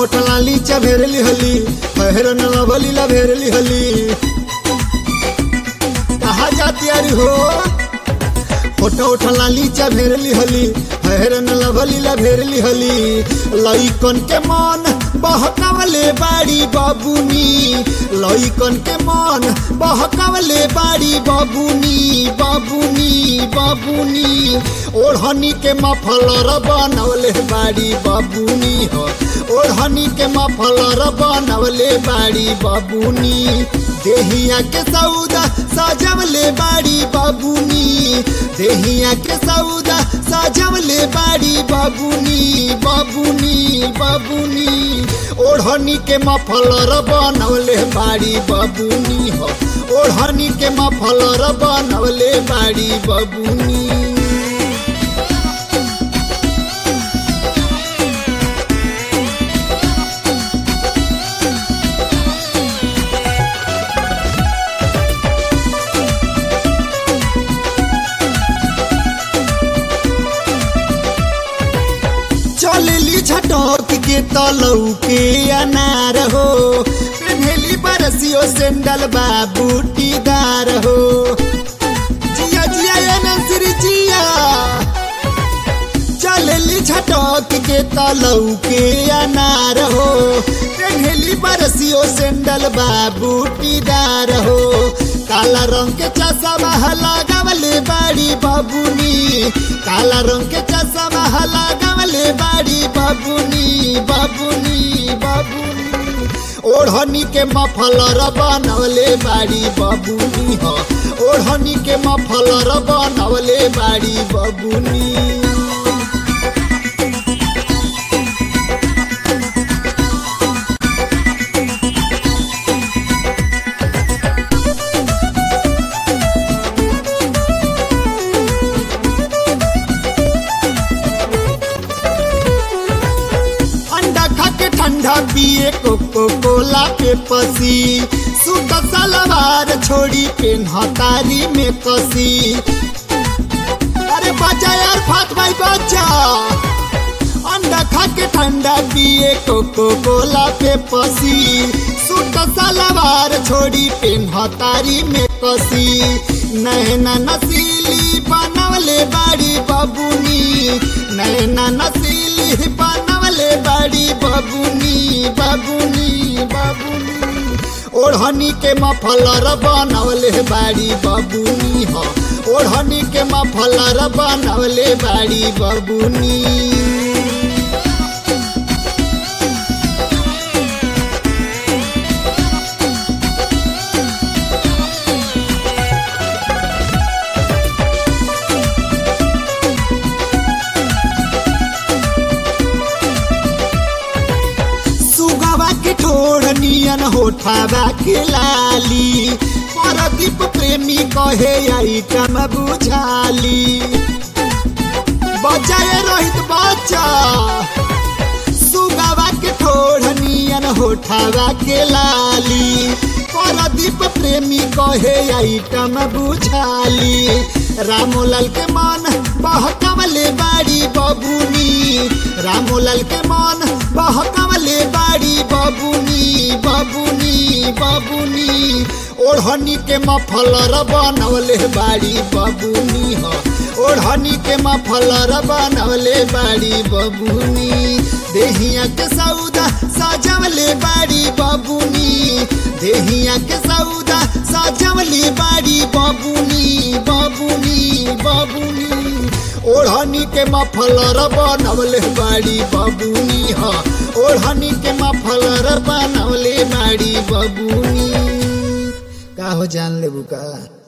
उठला लीचा भेरली हली पहरन लवली ला भेरली हली कहा जाती अरे हो फोटो उठला लीचा भेरली हली पहरन लवली ला भेरली हली लइकन के मन बहकावले बाड़ी बाबूनी लइकन के मन बहकावले बाड़ी बाबूनी बाबूनी बाबूनी ओढ़नी के मफलर बनवले बाड़ी बाबूनी हो ओढ़नी के मफलर बनवले बाड़ी बाबूनी देहिया के सौदा सजवले बाड़ी बाबूनी देहिया के सौदा सजवले बाड़ी बाबूनी बाबूनी बाबूनी ओढ़नी के मफलर बनवले बाड़ी बाबूनी हो ओढ़नी के मफलर बनवले बाड़ी बाबूनी चलली झटक के तलऊ के अनार हो पेन्हली बरसियो सेंडल बा बूटीदार हो जिया जिया ये नंसरी जिया चलली झटक के तलऊ के अनार हो पेन्हली बरसियो सेंडल बा बूटीदार हो काला रंग के चश्मा लगावले बाड़ी बाबूनी काला रंग के चश्मा लगावले बाड़ी बाबूनी बाबूनी बाबूनी ओढ़नी के मफलर बनवले बाड़ी बाबूनी हो ओढ़नी के मफलर बनवले बाड़ी बाबूनी अंडा खा के ठंडा पिए कोको कोला पे पसी सूट सलवार छोड़ी पेन्हतारी में कसी अरे बचा यार फात भाई बचा अंडा खा के ठंडा पिए कोको कोला पे पसी सूट सलवार छोड़ी पेन्हतारी में कसी नैना नसीली बनवले बाड़ी बाबूनी नैना नसीली बनवले बाड़ी बाबूनी बाबूनी बाबूनी ओढ़नी के मफलर बनवले बाड़ी बाबूनी हो ओढ़नी के मफलर बनवले बाड़ी बाबूनी सुगवा के ठोड़ नियन होठावा के लाली परदीप प्रेमी कहे आई कम बुझाली बचाए रोहित बच्चा सुगवा के ठोड़ नियन होठावा के लाली परदीप प्रेमी कहे आई कम बुझाली रामोलाल के मन बहकवले बाड़ी बबुनी रामोलाल के मन बहकवले बाड़ी बबुनी बबुनी बबुनी ओढ़नी के मफलर बनवले बाड़ी बबुनी हो ओढ़नी के मफलर बनवले बाड़ी बबुनी देहिया के सौदा सजवले बाड़ी बबुनी देहिया के सौदा सजवले बाड़ी बबुनी बबुनी बबुनी ओढ़नी के मफलर बनवले बाड़ी बबुनी ह ओढ़नी के मफलर बनवले बाड़ी बबुनी का हो जान लेबू का